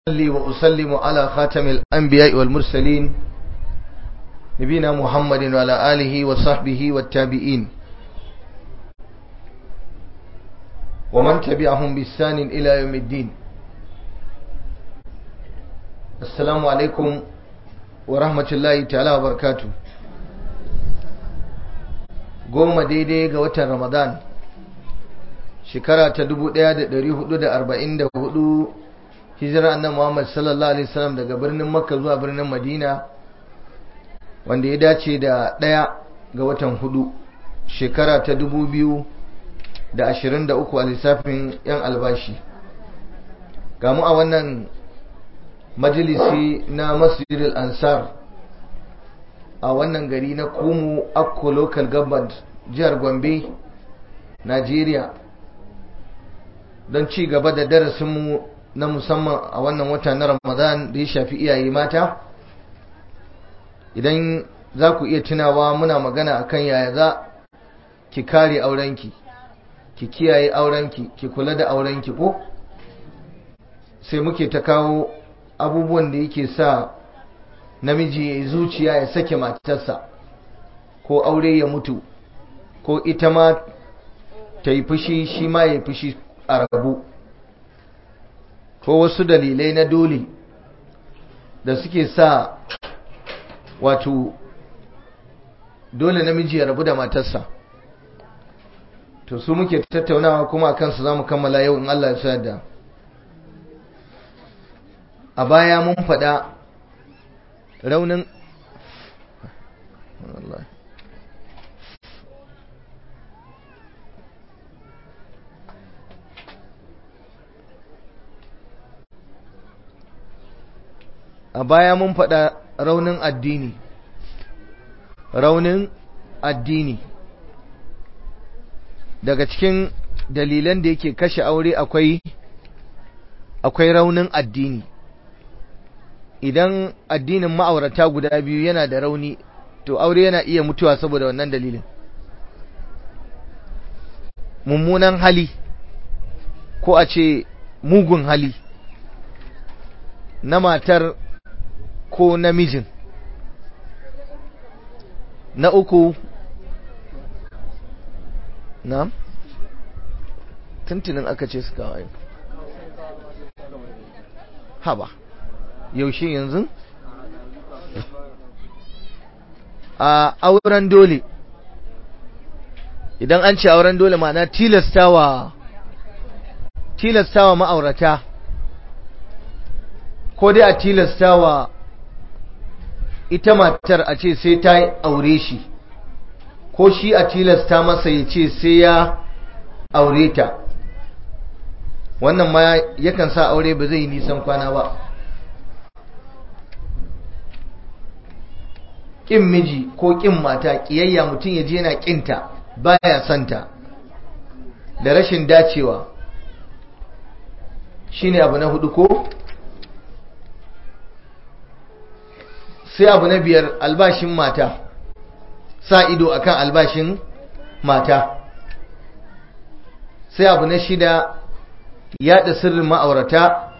وأصلي وأسلم على خاتم الأنبياء والمرسلين نبينا محمد وعلى آله وصحبه والتابعين ومن تبعهم بإحسان إلى يوم الدين السلام عليكم ورحمة الله تعالى وبركاته goma daidai ga watan ramadan shekara ta 1444 hijira annan muhammad sallallahu alaihi wasallam daga birnin makka zuwa birnin madina wanda ya dace da ɗaya ga watan hudu shekara ta 2023 a lissafin yan albashi gamu a wannan majalisi na masjidil ansar a wannan gari na kumu akko local government jihar gombe nigeria don ci gaba da darasinmu na musamman a wannan wata na ramadan da ya shafi iyaye mata idan za ku iya tunawa muna magana akan yaya za ki kare aurenki ki kiyaye aurenki ki kula da aurenki ko sai muke ta kawo abubuwan da yake sa namiji ya zuciya ya sake matarsa ko aure ya mutu ko ita ma ta yi fushi shi ma ya yi fushi a rabu ko wasu dalilai na dole da suke sa wato dole namiji ya rabu da matarsa to su muke tattaunawa kuma a kansu za mu kammala yau in Allah ya sa da a baya mun faɗa raunin a baya mun faɗa raunin addini raunin addini daga cikin dalilan da yake kashe aure akwai akwai raunin addini idan addinin ma'aurata guda biyu yana da rauni to aure yana iya mutuwa saboda wannan dalilin mummunan hali ko a ce mugun hali na matar ko namijin na uku na tuntunin aka ce suka wayo haba yaushe yanzu a auren dole idan an ce auren dole ma'ana tilastawa tilastawa ma'aurata ko dai a tilastawa ita matar a ce sai ta aure shi ko shi a tilasta masa ya ce sai ya aure ta wannan ma yakan sa aure ba zai yi nisan kwana ba ƙin miji ko ƙin mata ƙiyayya mutum ya je yana ƙinta baya santa da rashin dacewa shine abu na hudu ko sai abu na biyar albashin mata sa ido akan albashin mata sai abu na shida yada sirrin ma'aurata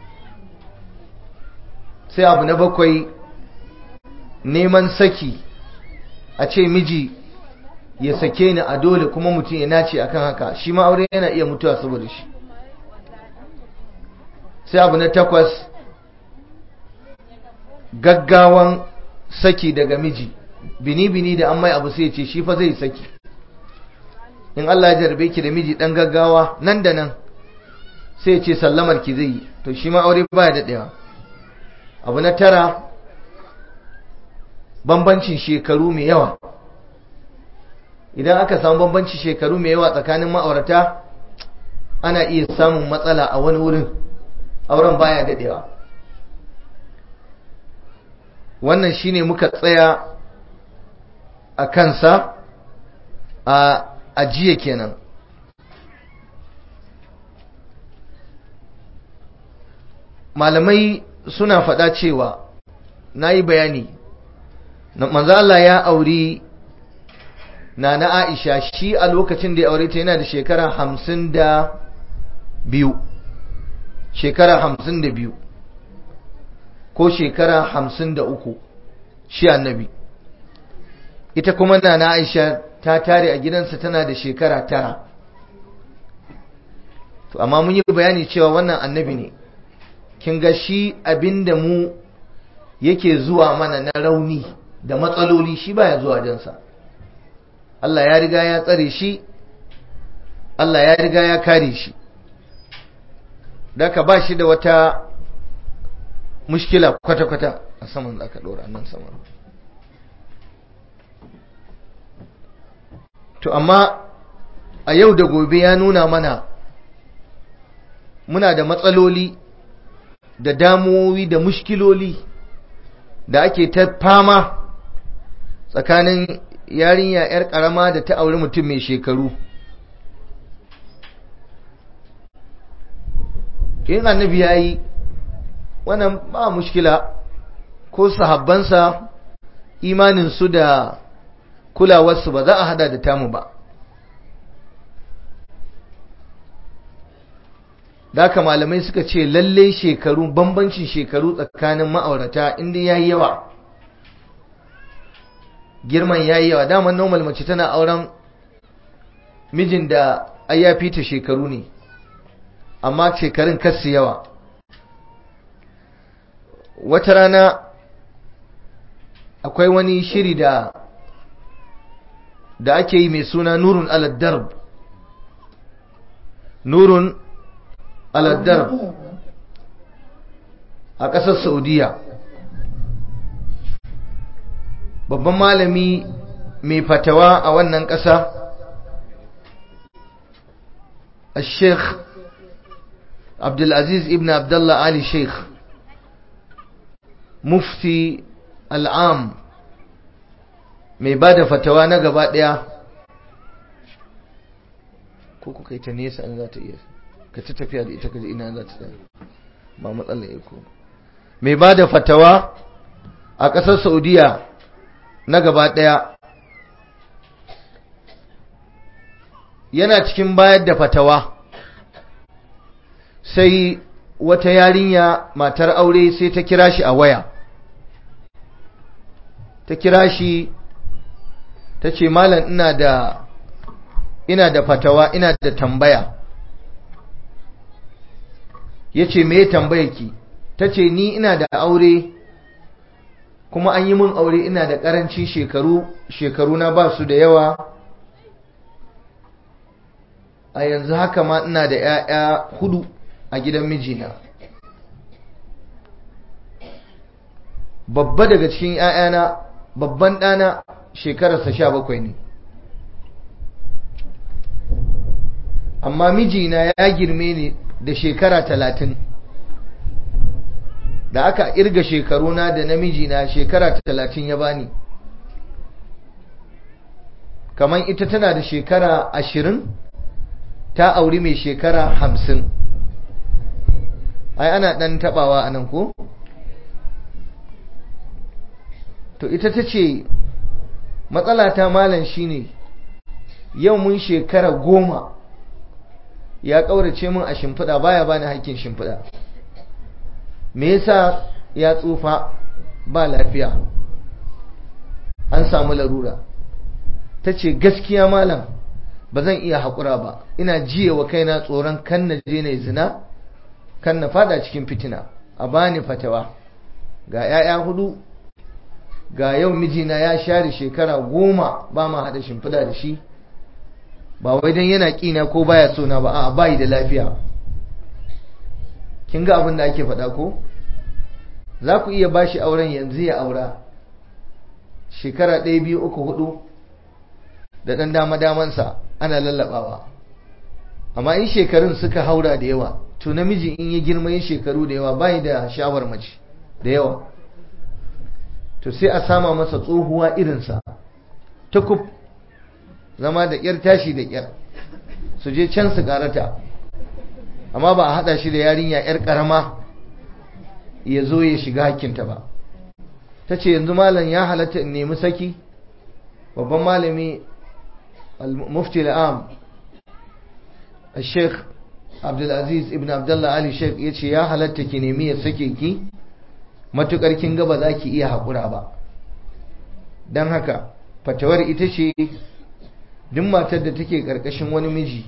sai abu na bakwai neman saki a ce miji ya sake ni a dole kuma mutum ya nace akan haka shi ma aure yana iya mutuwa saboda shi sai abu na takwas gaggawan saki daga miji bini-bini da an mai abu sai ce shi fa zai saki in Allah ya jarbe ki da miji dan gaggawa nan da nan sai ce sallamar ki zai yi to shi ma aure baya daɗewa abu na tara bambancin shekaru mai yawa idan aka samu bambancin shekaru mai yawa tsakanin ma'aurata ana iya samun matsala a wani wurin auren baya daɗewa wannan shine muka tsaya a kansa a ajiye kenan malamai suna faɗa cewa na yi bayani manzo Allah ya auri na na Aisha shi a lokacin da ya aure ta yana da shekara hamsin da biyu shekara hamsin da biyu ko shekara hamsin da uku shi annabi ita kuma na na aisha ta tare a gidansa tana da shekara tara to amma mun yi bayani cewa wannan annabi ne kin ga shi abinda mu yake zuwa mana na rauni da matsaloli shi baya zuwa jansa Allah ya riga ya tsare shi Allah ya riga ya kare shi daka ba shi da wata mushkila kwata-kwata a saman da aka ɗora nan saman to amma a yau da gobe ya nuna mana muna da matsaloli da damuwowi da mushkiloli da ake ta fama tsakanin yarinya 'yar karama da ta auri mutum mai shekaru in annabi ya yi wannan ba mushkila ko sahabbansa imaninsu da kulawarsu ba za a hada da tamu ba da haka malamai suka ce lalle shekaru bambancin shekaru tsakanin ma'aurata inda ya yi yawa girman ya yi yawa daman normal mace tana auren mijin da ai ya fita shekaru ne amma shekarun kasu yawa wata rana akwai wani shiri da da ake yi mai suna nurun aladdarb nurun aladdarb a ƙasar saudiya babban malami mai fatawa a wannan ƙasa الشيخ عبد العزيز ابن عبد الله علي شيخ مفتي العام mai ba da fatawa na gaba ɗaya ko kuka yi ta nesa an za ta iya ka ta tafiya da ita kaji ina za ta tsaya ba matsala ya ko mai ba da fatawa a ƙasar saudiya na gaba ɗaya yana cikin bayar da fatawa sai wata yarinya matar aure sai ta kira shi a waya ta kira shi ta ce malam ina da ina da fatawa ina da tambaya ya ce me tambaya ki ta ce ni ina da aure kuma an yi min aure ina da ƙarancin shekaru shekaru na ba su da yawa a yanzu haka ma ina da 'ya'ya hudu a gidan mijina babba daga cikin 'ya'yana babban ɗana shekararsa sha bakwai ne amma mijina ya girme ni da shekara talatin da aka irga shekaruna da namijina shekara talatin ya bani kamar ita tana da shekara ashirin ta auri mai shekara hamsin ai ana ɗan taɓawa a nan ko? to ita ta ce matsala ta malam shine yau mun shekara goma ya ƙaurace min a shimfiɗa baya bani hakkin shimfiɗa me yasa ya tsufa ba lafiya an samu larura ta ce gaskiya malam ba zan iya haƙura ba ina jiye wa kaina tsoron kan na je na zina kan na fada cikin fitina a bani fatawa ga 'ya'ya hudu ga yau mijina ya share shekara goma ba ma haɗa shimfiɗa da shi ba wai don yana ƙina ko baya so na ba a bayi da lafiya kin ga abin da ake faɗa ko za ku iya ba shi auren yanzu ya aura shekara ɗaya biyu uku hudu da ɗan dama damansa ana lallaɓawa amma in shekarun suka haura da yawa to namiji in ya girma yin shekaru da yawa bayi da shawar mace da yawa to sai a sama masa tsohuwa irinsa ta kuf zama da ƙyar tashi da ƙyar su je can su karata amma ba a haɗa shi da yarinya 'yar ƙarama ya zo ya shiga hakkinta ba ta ce yanzu malam ya halatta in nemi saki babban malami mufti al'am sheikh abdulaziz ibn abdullah ali sheikh ya ce ya halatta ki nemi ya sake ki matukar kin ga ba za ki iya haƙura ba don haka fatawar ita ce duk matar da take ƙarƙashin wani miji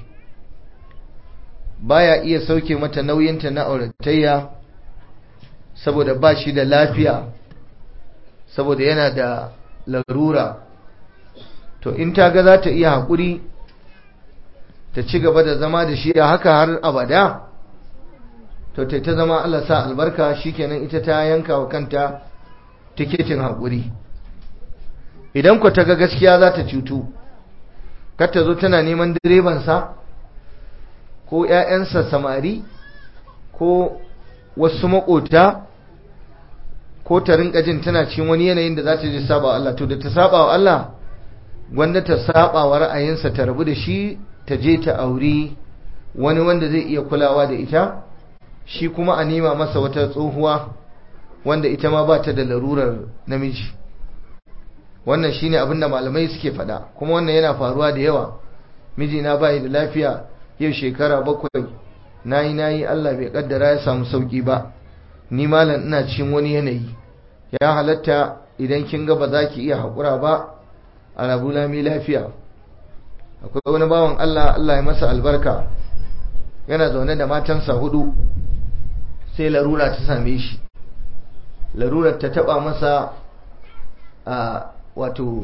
baya iya sauke mata nauyinta na auratayya saboda ba shi da lafiya saboda yana da larura to in ta ga za ta iya haƙuri ta ci gaba da zama da shi a haka har abada to ta ta zama Allah sa albarka shikenan ita ta yanka wa kanta tiketin haƙuri idan ku ta ga gaskiya za ta cutu kar ta zo tana neman direbansa ko 'ya'yansa samari ko wasu maƙota ko ta rinka jin tana cikin wani yanayin da za ta ji saba Allah to da ta saba wa Allah gwanda ta saba wa ra'ayinsa ta rabu da shi ta je ta auri wani wanda zai iya kulawa da ita shi kuma a nema masa wata tsohuwa wanda ita ma ba ta da larurar namiji wannan shine abin da malamai suke faɗa kuma wannan yana faruwa da yawa mijina bai da lafiya yau shekara bakwai nayi nayi Allah bai kaddara ya samu sauki ba ni malam ina cikin wani yanayi ya halatta idan kin ga ba za ki iya haƙura ba a rabu lami lafiya akwai wani bawan Allah Allah ya masa albarka yana zaune da matansa hudu sai larura ta same shi larurar ta taba masa a wato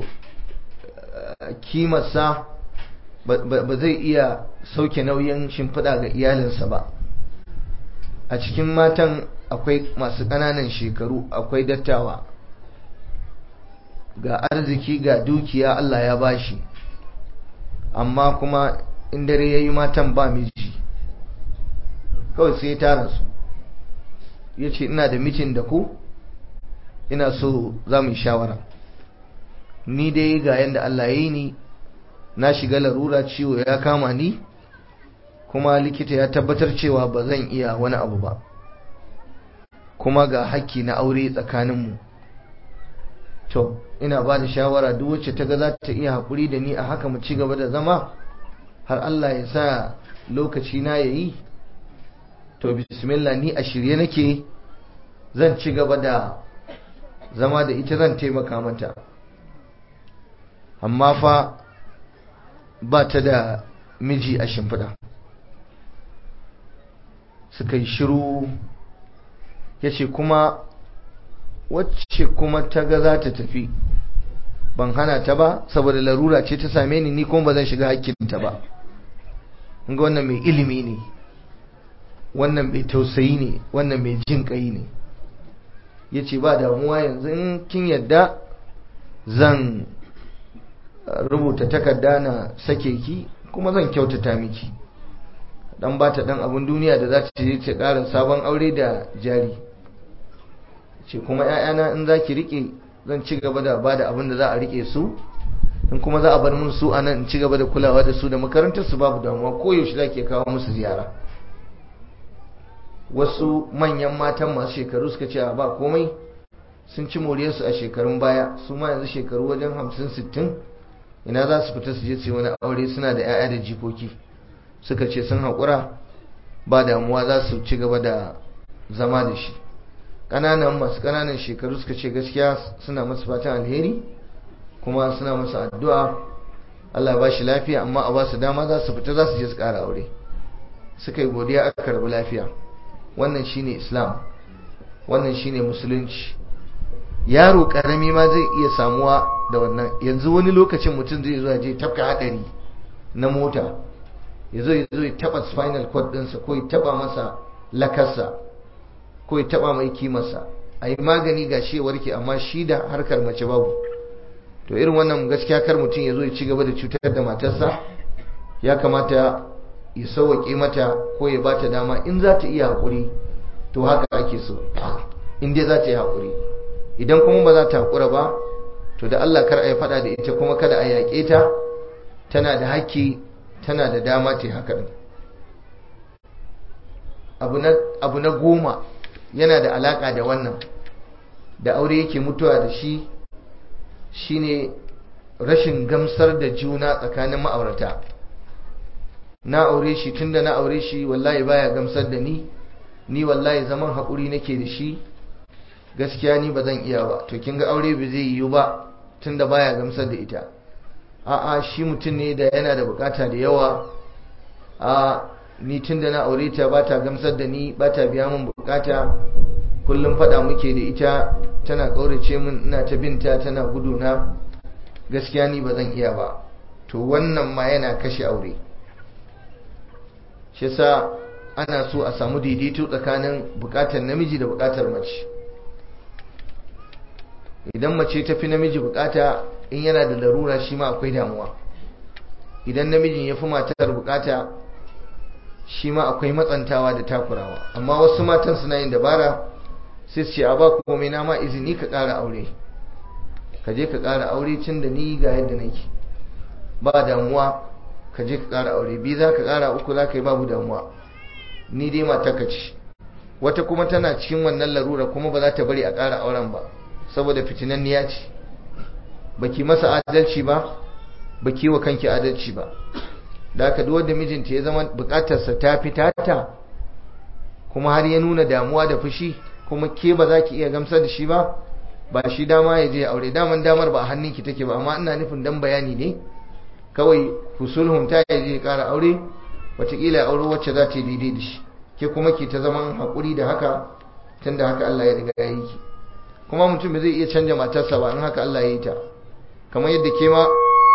kimarsa ba zai iya sauke nauyin shimfiɗa ga iyalinsa ba a cikin matan akwai masu ƙananan shekaru akwai dattawa ga arziki ga dukiya Allah ya bashi amma kuma in dare ya yi matan ba miji kawai sai ya tara su ya ce ina da mitin da ku ina so za mu yi shawara ni dai ga yadda Allah ya yi ni na shiga larura ciwo ya kama ni kuma likita ya tabbatar cewa ba zan iya wani abu ba kuma ga hakki na aure tsakaninmu to ina ba da shawara duk wacce ta ga za ta iya haƙuri da ni a haka mu ci gaba da zama har Allah ya sa lokaci na yayi to bismillah ni a shirye nake zan ci gaba da zama da ita zan taimaka mata amma fa ba ta da miji a shimfiɗa suka yi shiru ya ce kuma wacce kuma ta ga za ta tafi ban hana ta ba saboda larura ce ta same ni ni kuma ba zan shiga hakkinta ba ga wannan mai ilimi ne wannan mai tausayi ne wannan mai jin kai ne ya ce ba damuwa yanzu in kin yadda zan rubuta takarda na sake ki kuma zan kyautata miki dan ba ta dan abun duniya da za ta je ta ƙara sabon aure da jari ce kuma ‘ya'yana in za ki riƙe zan ci gaba da ba da abin da za a riƙe su in kuma za a bar mun su a nan in ci gaba da kulawa da su da makarantar su babu damuwa ko yaushe za ke kawo musu ziyara wasu manyan matan masu shekaru suka ce ba komai sun ci moriyarsu a shekarun baya su ma yanzu shekaru wajen hamsin sittin ina za su fita su je su wani aure suna da 'ya'ya da jikoki suka ce sun haƙura ba damuwa za su ci gaba da zama da shi ƙananan masu ƙananan shekaru suka ce gaskiya suna masu fatan alheri kuma suna masu addu'a Allah ba shi lafiya amma a ba su dama za su fita za su je su ƙara aure suka yi godiya aka karɓi lafiya wannan shine islam wannan shine musulunci yaro karami ma zai iya samuwa da wannan yanzu wani lokacin mutum zai zo je tafka hadari na mota ya zo ya zo ya taba spinal cord ɗinsa ko ya taba masa lakarsa ko ya taba mai kimarsa a yi magani ga shi warke amma shi da harkar mace babu to irin wannan gaskiya kar mutum ya zo ya ci gaba da cutar da matarsa ya kamata ya sauwaƙe mata ko ya bata dama in za ta iya haƙuri to haka ake so in dai za ta yi haƙuri idan kuma ba za ta haƙura ba to da Allah kar a yi faɗa da ita kuma kada a yaƙe ta tana da haƙƙi tana da dama ta haka ɗin abu na goma yana da alaƙa da wannan da aure yake mutuwa da shi shine rashin gamsar da juna tsakanin ma'aurata na aure shi tunda na aure shi wallahi baya gamsar da ni ni wallahi zaman haƙuri nake da shi gaskiya ni ba zan iya ba to kin ga aure ba zai yiwu ba tunda baya gamsar da ita a'a shi mutum ne da yana da bukata da yawa a ni tunda na aure ta ba ta gamsar da ni ba ta biya min bukata kullum fada muke da ita tana kaurace min ina ta binta tana guduna gaskiya ni ba zan iya ba to wannan ma yana kashe aure shi sa ana so a samu daidaito tsakanin bukatar namiji da bukatar mace idan mace ta fi namiji bukata in yana da larura shi ma akwai damuwa idan namijin ya fi matar bukata shi ma akwai matsantawa da takurawa amma wasu matan suna yin dabara sai su ce a ba komai na ma izini ka ƙara aure ka je ka ƙara aure cin da ni ga yadda nake ba damuwa ka je ka ƙara aure biyu za ka ƙara uku za ka yi babu damuwa ni dai mata ka ci wata kuma tana cikin wannan larura kuma ba za ta bari a ƙara auren ba saboda fitinanniya ce baki masa adalci ba baki wa kanki adalci ba da aka duk wanda mijinta ya zama bukatarsa ta fita ta kuma har ya nuna damuwa da fushi kuma ke ba za ki iya gamsar da shi ba ba shi dama ya je aure daman damar ba a hannunki take ba amma ina nufin dan bayani ne kawai fusulhun ta ya je kara aure wataƙila ya aure wacce za ta yi daidai da shi ke kuma ki ta zaman haƙuri da haka tun da haka Allah ya riga ya yi ki kuma mutum bai zai iya canja matarsa ba in haka Allah ya yi ta kamar yadda ke ma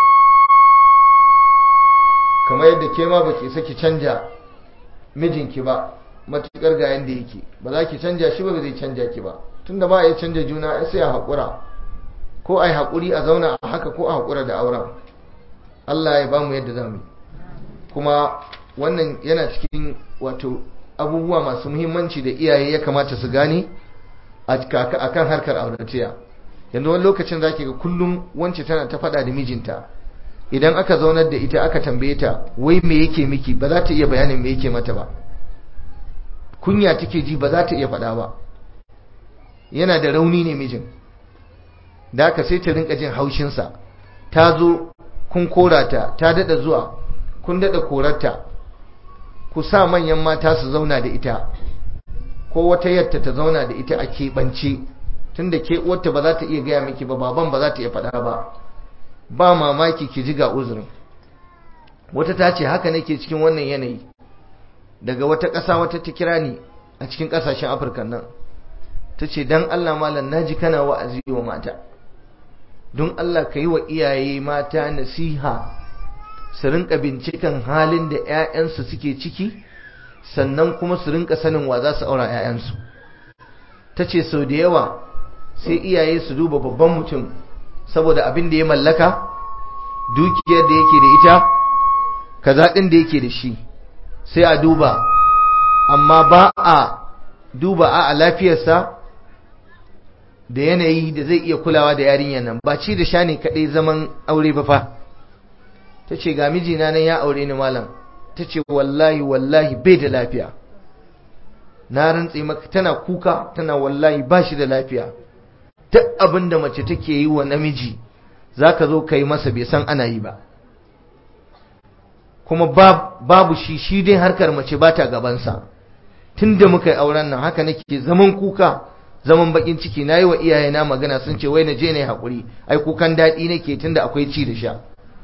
kamar yadda ke ma baki saki canja mijinki ba matukar ga yanda yake ba za ki canja shi ba zai canja ki ba tunda ba ya canja juna ai sai a haƙura ko ai haƙuri a zauna a haka ko a haƙura da auren Allah ya bamu yadda zamu kuma wannan yana cikin wato abubuwa masu muhimmanci da iyaye ya kamata su gane a kan harkar auratayya yanzu wani lokacin zaki ga kullum wance tana ta faɗa da mijinta idan aka zaunar da ita aka tambaye ta wai me yake miki ba za ta iya bayanin me yake mata ba kunya take ji ba za ta iya faɗa ba yana da rauni ne mijin da aka sai ta rinka jin haushinsa ta zo kun korata ta daɗa zuwa kun daɗa korarta ku sa manyan mata su zauna da ita ko wata yadda ta zauna da ita a keɓance tunda ke uwarta ba za ta iya gaya miki ba baban ba za ta iya faɗa ba ba mamaki ki ji ga uzurin wata ta ce haka nake cikin wannan yanayi daga wata ƙasa wata ta kira ni a cikin ƙasashen afirka nan ta ce don allah malam na ji kana wa'azi wa mata don allah ka yi wa iyaye mata nasiha su rinka binciken halin da 'ya'yansu suke ciki sannan kuma su rinka sanin wa za su aura 'ya'yansu ta ce sau da yawa sai iyaye su duba babban mutum saboda abin da ya mallaka dukiyar da yake da ita kaza ɗin da yake da shi sai a duba amma ba a duba a lafiyarsa da yanayi da zai iya kulawa da yarinyar nan ba ci da sha ne kaɗai zaman aure ba fa ta ce ga mijina nan ya aure ni malam ta ce wallahi wallahi bai da lafiya na rantse maka tana kuka tana wallahi ba shi da lafiya duk abin da mace take yi wa namiji za ka zo ka yi masa bai san ana yi ba kuma babu shi shi dai harkar mace ba ta gabansa tun da muka yi auren nan haka nake zaman kuka zaman bakin ciki na yi wa iyayena magana sun ce wai na je ne haƙuri ai kukan daɗi nake tun da akwai ci da sha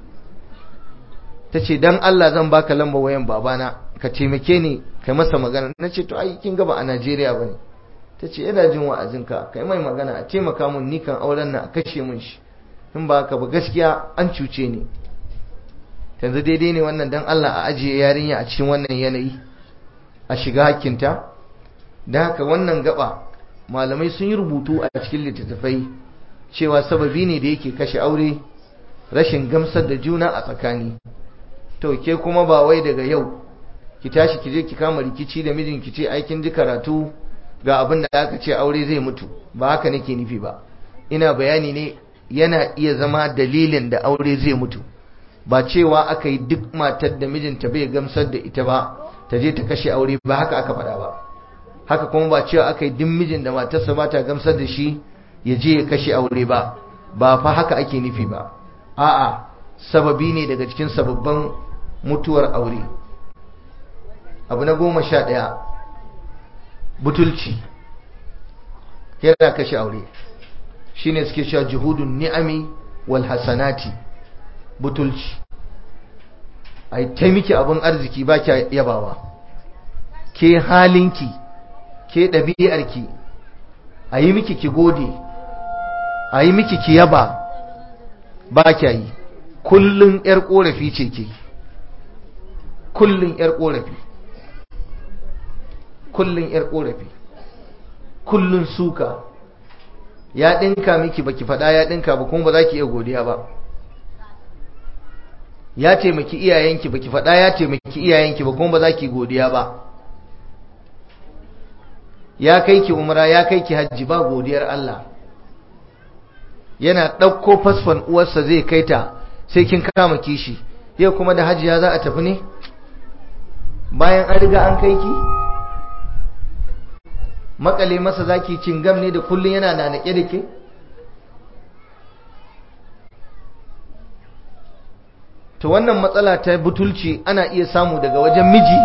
ta ce don Allah zan baka lamba wayan babana ka taimake ni kai masa magana na ce to ai kin gaba a Najeriya ba ne ta ce yana jin wa'azinka kai mai magana a taimaka mun ni kan auren nan a kashe mun shi in ba haka ba gaskiya an cuce ni yanzu daidai ne wannan dan Allah a ajiye yarinya a cikin wannan yanayi a shiga hakkinta da haka wannan gaba malamai sun yi rubutu a cikin littattafai cewa sababi ne da yake kashe aure rashin gamsar da juna a tsakani to ke kuma ba wai daga yau ki tashi ki je ki kama rikici da mijin ki ce aikin ji karatu ga abin da aka ce aure zai mutu ba haka nake nufi ba ina bayani ne yana iya zama dalilin da aure zai mutu ba cewa aka yi duk matar da mijinta bai gamsar da ita ba ta je ta kashe aure ba haka aka faɗa ba haka kuma ba cewa aka yi duk mijin da matarsa ba ta gamsar da shi ya je ya kashe aure ba ba fa haka ake nufi ba a'a sababi ne daga cikin sababban mutuwar aure abu na goma sha ɗaya butulci yana kashe aure shine suke cewa juhudun ni'ami wal hasanati butulci ai ta miki abin arziki ba kya yabawa ke halinki ke ɗabi'arki a yi miki ki gode a yi miki ki yaba ba kya yi kullum 'yar ƙorafi ce ke kullum 'yar ƙorafi kullum 'yar ƙorafi kullum suka ya ɗinka miki baki faɗa ya ɗinka ba kuma ba za ki iya godiya ba ya taimaki iyayenki baki faɗa ya taimaki iyayenki ba kuma ba za ki godiya ba ya kai ki umra ya kai ki hajji ba godiyar Allah yana ɗauko fasfon uwarsa zai kai ta sai kin kama kishi yau kuma da hajiya za a tafi ne bayan an riga an kai ki makale masa zaki cingam ne da kullun yana nanake da ke to wannan matsala ta butulci ana iya samu daga wajen miji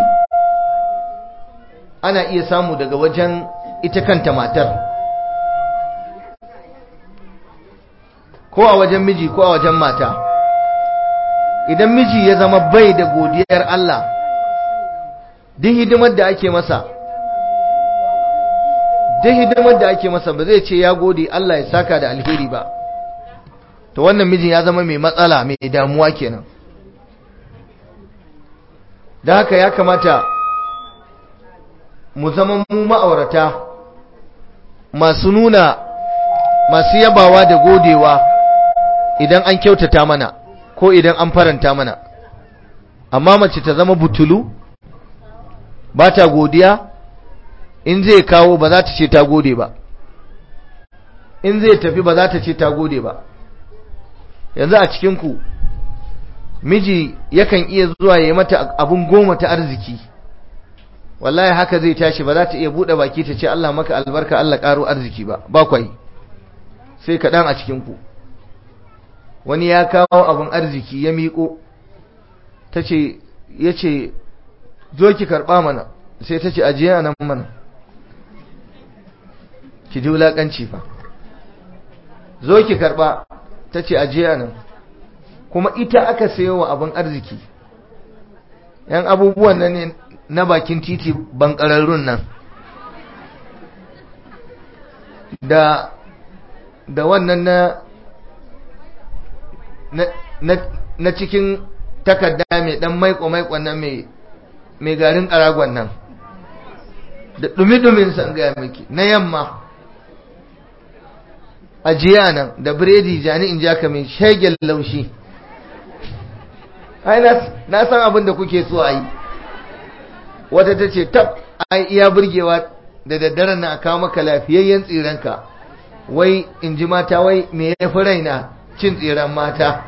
ana iya samu daga wajen ita kanta matar ko a wajen miji ko a wajen mata idan miji ya zama bai da godiyar Allah duk hidimar da ake masa duk hidimar da ake masa ba zai ce ya gode Allah ya saka da alheri ba to wannan mijin ya zama mai matsala mai damuwa kenan da haka ya kamata mu zama mu ma'aurata masu nuna masu yabawa da godewa idan an kyautata mana ko idan an faranta mana amma mace ta zama butulu ba ta godiya in zai kawo ba za ta ce ta gode ba in zai tafi ba za ta ce ta gode ba yanzu a cikinku miji yakan iya zuwa ya mata abun goma ta arziki wallahi haka zai tashi ba za ta iya buɗe baki ta ce Allah maka albarka Allah ƙaro arziki ba ba kwai sai kaɗan a cikinku wani ya kawo abun arziki ya miƙo ta ce ya ce zo ki karɓa mana sai ta ce ajiye a nan mana ki ji wulaƙanci fa zo ki karɓa ta ce ajiye a nan kuma ita aka sayo wa abin arziki yan abubuwan nan ne na bakin titi bankararrun nan da da wannan na na, na, cikin takarda mai dan maiko-maiko nan mai mai garin karagon nan da dumi-dumin san gaya miki na yamma ajiya nan da biredi jani in jaka mai shagel laushi ai na san abin da kuke so a yi wata ta ce tab ai iya burgewa da daddaren na kawo maka lafiyayyen tsiranka wai in ji mata wai me ya fi raina cin tsiran mata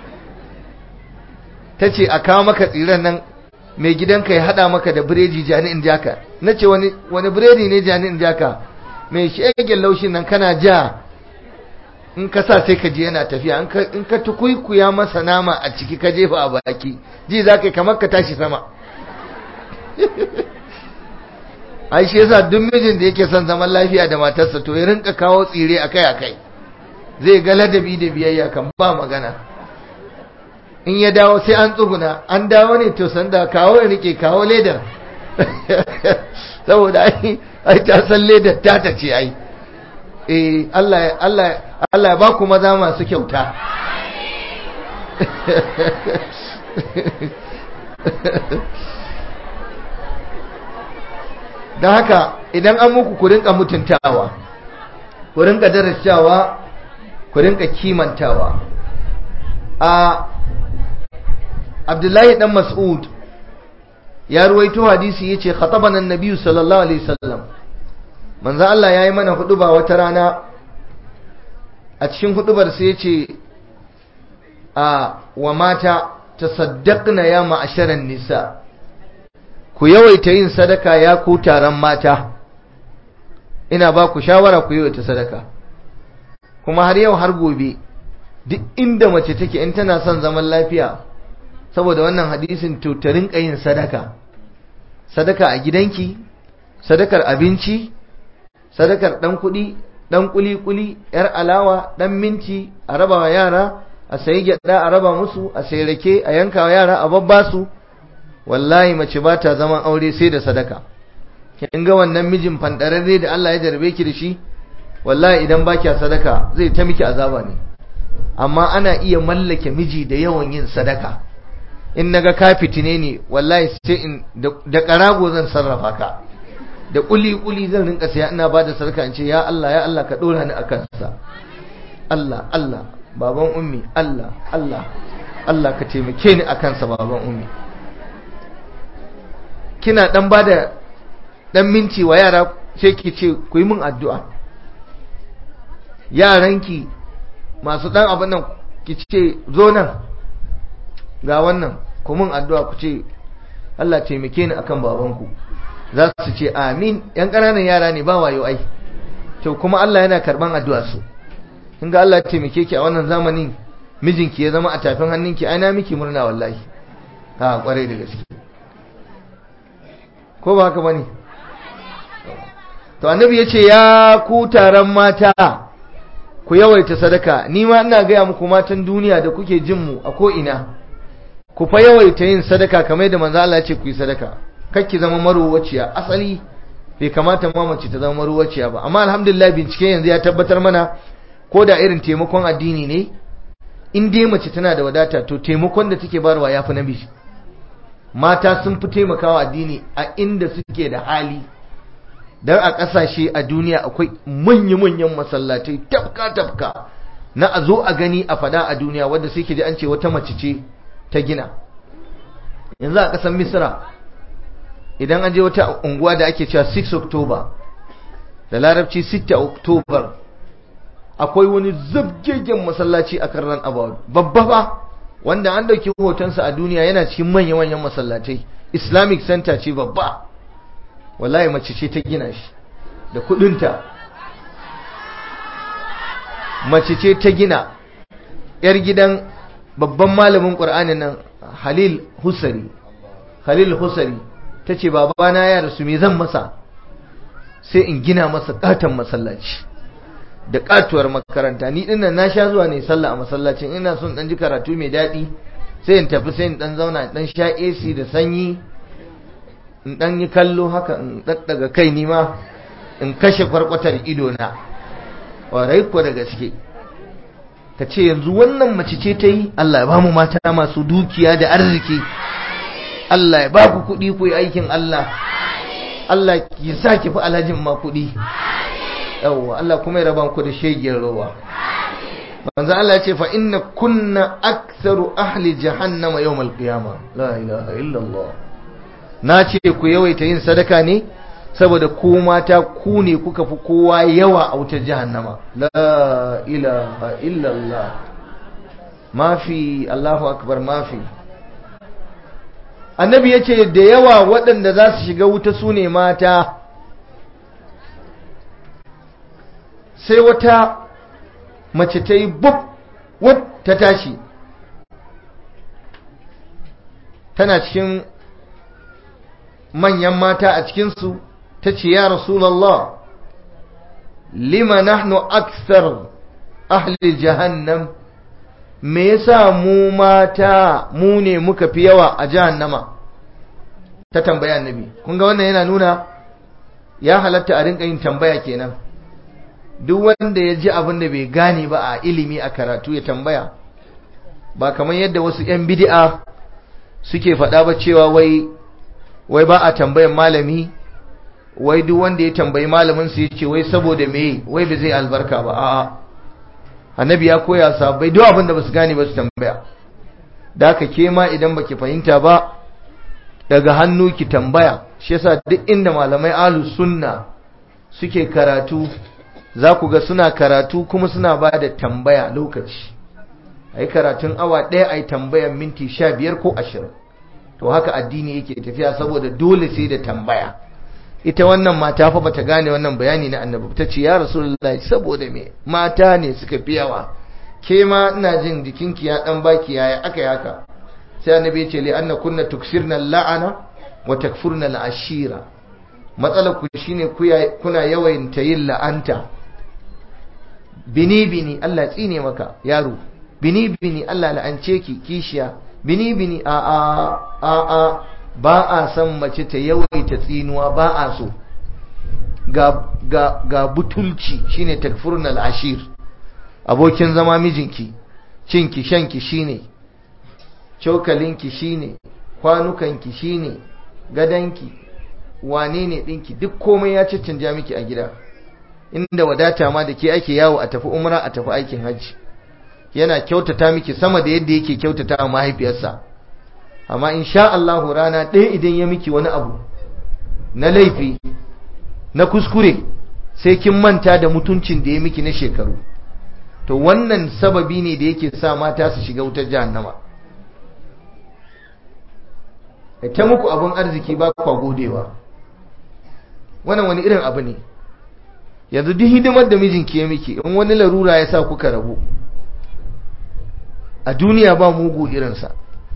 ta ce a kawo maka tsiran nan mai gidanka ya hada maka da biredi jani'in jaka na ce wani biredi ne jani'in jaka mai shegen laushin nan kana ja in ka sa sai ka je yana tafiya in ka tukuikuya masa nama a ciki ka jefa a baki ji za ka yi kamar ka tashi sama ai shi yasa duk mijin da yake son zaman lafiya da matarsa to ya rinka kawo tsire akai akai zai ga ladabi da biyayya kan ba magana in ya dawo sai an tsuguna an dawo ne to sanda kawo ya rike kawo ledar saboda ai ai ta san ledar ta ta ce ai eh Allah Allah Allah ya ba ku maza masu kyauta don haka idan an muku ku rinka mutuntawa ku rinka darasawa ku rinka kimantawa a abdullahi dan mas'ud ya ruwaito hadisi yace khatabana an-nabiy sallallahu alaihi wasallam manzo Allah yayi mana huduba wata rana a cikin hudubar sai yace a wa mata tasaddaqna ya ma'asharan nisa ku yawaita yin sadaka ya ku taron mata ina ba ku shawara ku yawaita sadaka kuma har yau har gobe duk inda mace take in tana son zaman lafiya saboda wannan hadisin to ta rinka yin sadaka sadaka a gidanki sadakar abinci sadakar dan kuɗi dan kuli-kuli yar alawa dan minti a raba wa yara a sayi gyada a raba musu a sayi rake a yanka wa yara a babba su wallahi mace ba ta zaman aure sai da sadaka kin ga wannan mijin fandararre da Allah ya jarbe ki da shi wallahi idan ba kya sadaka zai ta miki azaba ne amma ana iya mallake miji da yawan yin sadaka in naga ka fitine ne wallahi sai in da karago zan sarrafa ka da kuli-kuli zan rinka saya ina ba da sadaka in ce ya Allah ya Allah ka dora ni akan sa Allah Allah baban ummi Allah Allah Allah ka taimake ni akan sa baban ummi kina dan bada dan minti wa yara sai ki ce ku yi min addu'a yaranki masu dan abin nan ki ce zo nan ga wannan ku min addu'a ku ce Allah taimake ni akan babanku za su ce amin yan ƙananan yara ne ba wayo ai to kuma Allah yana karban addu'a su kin ga Allah taimake ki a wannan zamanin mijinki ya zama a tafin hannunki ai na miki murna wallahi ha kwarai da gaske ko ba haka bane to annabi yace ya ku taron mata ku yawaita sadaka ni ma ina ga muku matan duniya da kuke jin mu a ko ina ku fa yawaita yin sadaka kamar yadda manzo Allah ya ce ku yi sadaka kakki zama maruwaciya asali bai kamata ma mace ta zama maruwaciya ba amma alhamdulillah bincike yanzu ya tabbatar mana ko da irin taimakon addini ne in dai mace tana da wadata to taimakon da take barwa yafi namiji mata sun fi taimakawa addini a inda suke da hali dan a kasashe a duniya akwai manya-manyan masallatai tafka-tafka na a zo a gani a fada a duniya wadda sai ke ji an ce wata mace ce ta gina yanzu a ƙasar misra idan an je wata unguwa da ake cewa 6 october da larabci 6 october akwai wani zabgegen masallaci a karran about babba ba wanda an dauki hotonsa a duniya yana cikin manya-manyan masallatai islamic center ce babba wallahi mace ce ta gina shi da kudinta mace ce ta gina yar gidan babban malamin ƙur'ani nan halil husari halil husari ta ce babana ya rasu me zan masa sai in gina masa katon masallaci da katuwar makaranta ni dinnan na sha zuwa ne sallah a masallacin ina son dan ji karatu mai daɗi sai in tafi sai in dan zauna in dan sha AC da sanyi in dan yi kallo haka in daddaga kai ni ma in kashe kwarkwatar ido na warai ko da gaske ka ce yanzu wannan mace ce ta yi Allah ya ba mu mata masu dukiya da arziki Allah ya ba ku kuɗi ku yi aikin Allah Allah ki sa ki fi alhajin ma kuɗi yawwa Allah kuma ya raba ku da shegiyar rowa manzo Allah ya ce fa inna kunna aktharu ahli jahannama yawmal qiyama la ilaha illa Allah na ce ku yawaita yin sadaka ne saboda ku mata ku ne kuka fi kowa yawa a wutar jahannama la ilaha illa Allah mafi Allahu akbar mafi annabi ya ce da yawa waɗanda za su shiga wuta su ne mata sai wata mace ta yi bub wut ta tashi tana cikin manyan mata a cikinsu ta ce ya rasulallah lima nahnu aksar ahli jahannam me yasa mu mata mu ne muka fi yawa a jahannama ta tambaya annabi kun ga wannan yana nuna ya halatta a rinka yin tambaya kenan duk wanda ya ji abin da bai gane ba a ilimi a karatu ya tambaya ba kamar yadda wasu 'yan bid'a suke faɗa ba cewa wai wai ba a tambayan malami wai duk wanda ya tambayi malamin su yace wai saboda me wai ba zai albarka ba a'a annabi ya koya sabai duk abin da basu gane ba su tambaya da haka ke ma idan baki fahimta ba daga hannu ki tambaya shi yasa duk inda malamai ahlus sunna suke karatu za ku ga suna karatu kuma suna ba da tambaya lokaci a yi karatun awa ɗaya a yi tambayan minti sha biyar ko ashirin to haka addini yake tafiya saboda dole sai da tambaya ita wannan mata fa bata gane wannan bayani na annabi ta ce ya rasulullahi saboda me mata ne suka fi yawa ke ma ina jin jikinki ya dan baki yaya aka yi haka sai annabi ya ce li anna kunna tuksirna la'ana wa takfurna al'ashira matsalar ku shine kuna yawan yin la'anta bini bini Allah tsine maka yaro bini bini Allah la'ance ki kishiya bini bini a a a a ba a san mace ta yawaita tsinuwa ba a so ga ga ga butulci shine takfurnal ashir abokin zama mijinki cinki shanki shine cokalinki shine kwanukanki shine gadanki wane ne ɗinki duk komai ya caccanja miki a gida inda wadata ma da ke ake yawo a tafi umra a tafi aikin hajji yana kyautata miki sama da yadda yake kyautata wa mahaifiyarsa amma in sha Allahu rana ɗaya idan ya miki wani abu na laifi na kuskure sai kin manta da mutuncin da ya miki na shekaru to wannan sababi ne da yake sa mata su shiga wutar jahannama ta muku abin arziki ba kwa godewa wannan wani irin abu ne yanzu duk hidimar da mijinki ya miki in wani larura ya sa kuka rabu a duniya ba mugu irinsa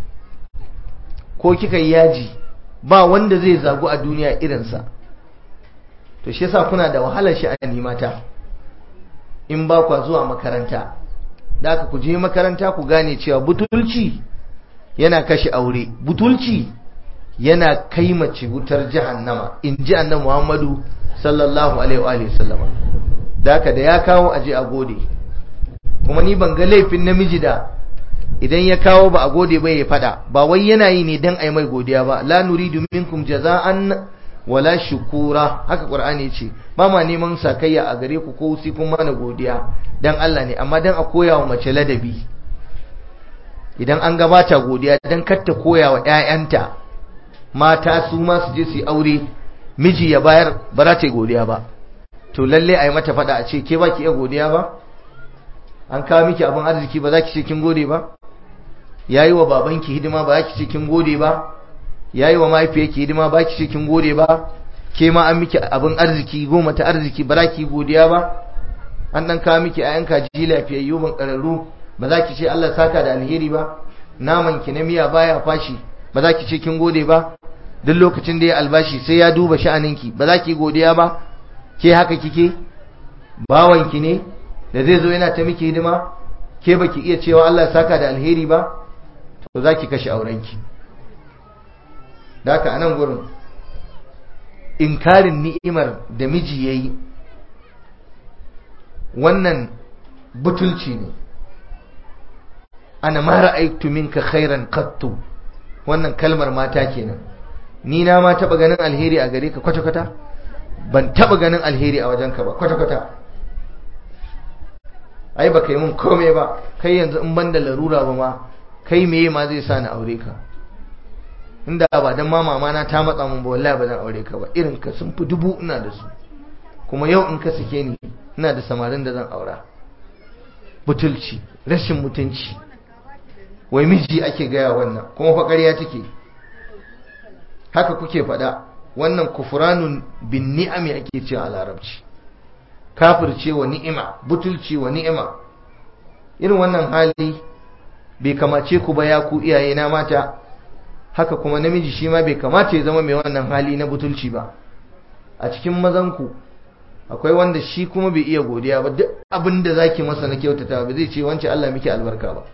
ko kika yi yaji ba wanda zai zagu a duniya irinsa to shi yasa kuna da wahalar sha'ani mata in ba kwa zuwa makaranta da aka ku je makaranta ku gane cewa butulci yana kashe aure butulci yana kai mace wutar jahannama in ji annabi Muhammadu sallallahu alaihi wa sallama da haka da ya kawo aje a gode kuma ni ban ga laifin namiji da idan ya kawo ba a gode ba ya fada ba wai yana yi ne dan ai mai godiya ba la nuridu minkum jaza'an wala shukura haka qur'ani yace ba ma neman sakayya a gare ku ko sai kun mana godiya dan Allah ne amma dan a koya wa mace ladabi idan an gabata godiya dan kar ta koya wa ƴaƴanta mata su ma su je su aure miji ya bayar ba za ta yi godiya ba to lalle a yi mata fada a ce ke ba ki iya godiya ba an kawo miki abin arziki ba za ki ce kin gode ba ya yi wa babanki hidima ba za ki ce kin gode ba ya yi wa mahaifiyarki hidima ba ki ce kin gode ba ke ma an miki abin arziki goma ta arziki ba za ki godiya ba an dan kawo miki ayan kaji lafiyayyu ban kararru ba za ki ce Allah saka da alheri ba naman ki na miya baya fashi ba za ki ce kin gode ba duk lokacin da ya albashi sai ya duba sha'aninki ba za ki godiya ba ke haka kike bawanki ne da zai zo yana ta miki hidima ke baki iya cewa Allah saka da alheri ba to za ki kashe aurenki da haka anan gurin inkarin ni'imar da miji yayi wannan butulci ne ana ma ra'aytu minka khairan qattu wannan kalmar mata kenan ni na ma taba ganin alheri a gare ka kwata kwata ban taba ganin alheri a wajenka ba kwata kwata ai baka yi mun komai ba kai yanzu in banda larura ba ma kai meye ma zai sa ni aure ka inda ba dan ma mama na ta matsa mun ba wallahi ba zan aure ka ba irin ka sun fi dubu ina da su kuma yau in ka sake ni ina da samarin da zan aura butulci rashin mutunci wai miji ake gaya wannan kuma fa ƙarya take haka kuke faɗa wannan kufranun bin ni'ami ake cewa a larabci kafirce wa ni'ima butulci wa ni'ima irin wannan hali bai kamace ku ba ya ku iyaye na mata haka kuma namiji shi ma bai kamata ya zama mai wannan hali na butulci ba a cikin mazanku akwai wanda shi kuma bai iya godiya ba duk abin da zaki masa na kyautata ba zai ce wance Allah miki albarka ba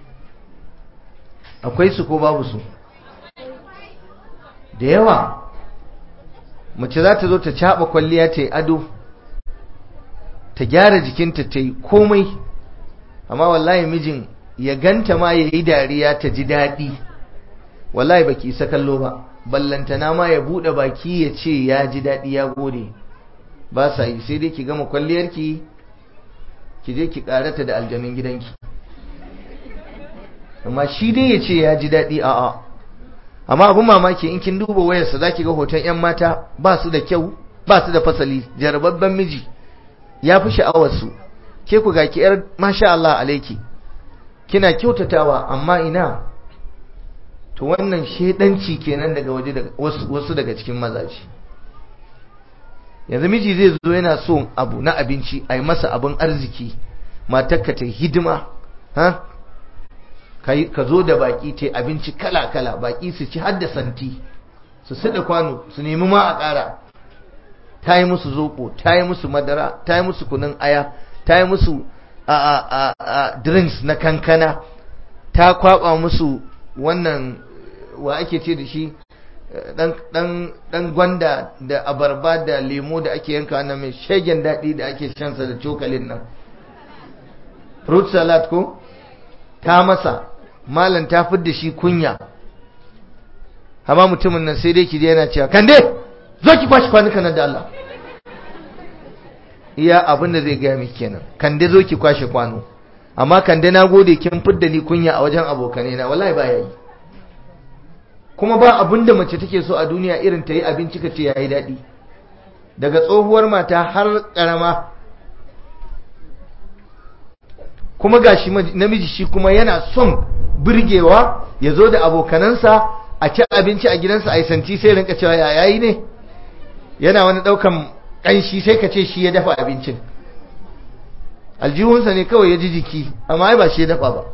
akwai su ko babu su da yawa mace za ta zo ta caɓa kwalliya ta yi ado ta gyara jikinta ta yi komai amma wallahi mijin ya ganta ma ya yi dariya ta ji daɗi wallahi baki isa kallo ba ballantana ma ya buɗe baki ya ce ya ji daɗi ya gode ba sa yi sai dai ki gama kwalliyarki ki je ki ƙarata da aljanun gidanki amma shi dai ya ce ya ji daɗi a'a amma abin mamaki in kin duba wayarsa za ki ga hoton 'yan mata ba su da kyau ba su da fasali jarababben miji ya fi sha'awarsu ke ku ga ki 'yar masha Allah alaiki kina kyautatawa amma ina to wannan shedanci kenan daga waje daga wasu daga cikin mazaje yanzu miji zai zo yana so abu na abinci a yi masa abin arziki matarka ta hidima ha ka zo da baki ta abinci kala-kala baki su ci har da santi su sada kwano su nemi ma a ƙara ta yi musu zoɓo ta yi musu madara ta yi musu kunun aya ta yi musu a, drinks na kankana ta kwaba musu wannan wa ake ce da shi dan gwanda da abarba da lemo da ake yanka na mai shegen daɗi da ake shansa da cokalin nan fruit salad ko ta masa malam ta da shi kunya amma mutumin nan sai dai ki yana cewa kande zo ki kwashi kwanuka nan da Allah iya abin da zai gaya miki kenan kande zo ki kwashe kwano amma kande na gode kin fidda ni kunya a wajen abokanai na wallahi ba yayi kuma ba abin da mace take so a duniya irin ta yi abinci ka ce yayi daɗi daga tsohuwar mata har ƙarama kuma gashi namiji shi kuma yana son burgewa ya zo da abokanansa a ci abinci a gidansa a yi santi sai rinka cewa ya yayi ne yana wani ɗaukan ƙanshi sai ka ce shi ya dafa abincin aljihunsa ne kawai ya ji jiki amma ba shi ya dafa ba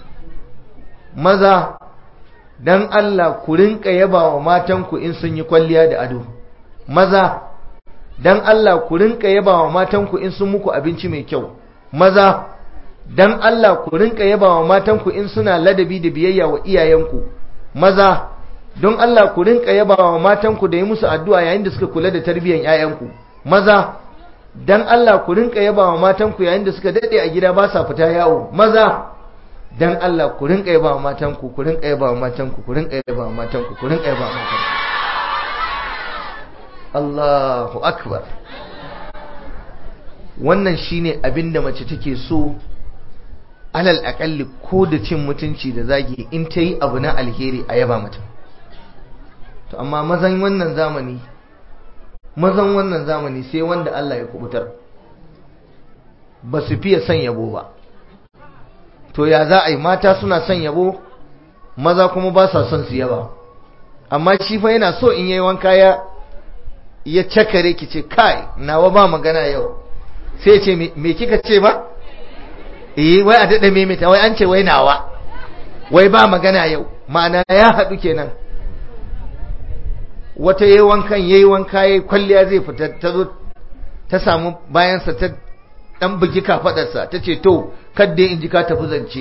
maza dan Allah ku rinka yaba wa matanku in sun yi kwalliya da ado maza dan Allah ku rinka yaba wa matanku in sun muku abinci mai kyau maza dan Allah ku rinka yaba wa matanku in suna ladabi da biyayya wa iyayenku maza don Allah ku rinka yaba wa matanku da yi musu addu'a yayin da suka kula da tarbiyyar 'ya'yanku maza dan Allah ku rinka yaba wa matanku yayin da suka dade a gida ba sa fita yawo maza dan Allah ku rinka yaba wa matanku ku rinka yaba wa matanku ku rinka yaba wa matanku ku rinka yaba wa matanku Allahu akbar wannan shine abinda mace take so alal akalli ko da cin mutunci da zagi in ta yi abu na alheri a yaba mata to amma mazan wannan zamani mazan wannan zamani sai wanda Allah ya kubutar ba su fiye son yabo ba to ya za a yi mata suna son yabo maza kuma ba sa son su yaba amma shi fa yana so in yayi wanka ya ya cakare ki ce kai nawa ba magana yau sai ce me kika ce ba eh wai a dada maimaita wai an ce wai nawa wai ba magana yau ma'ana ya haɗu kenan wata yayi wankan yayi wanka yayi kwalliya zai fita ta zo ta samu bayansa ta dan bugi kafadarsa ta ce to kadda in ji ka tafi zance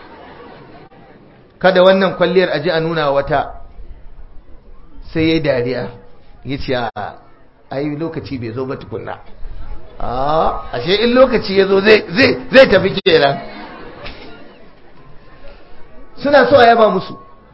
kada wannan kwalliyar aji a nuna wata sai yayi dariya yace a ai lokaci bai zo ba tukunna a ashe in lokaci ya zo zai zai tafi kenan suna so a yaba musu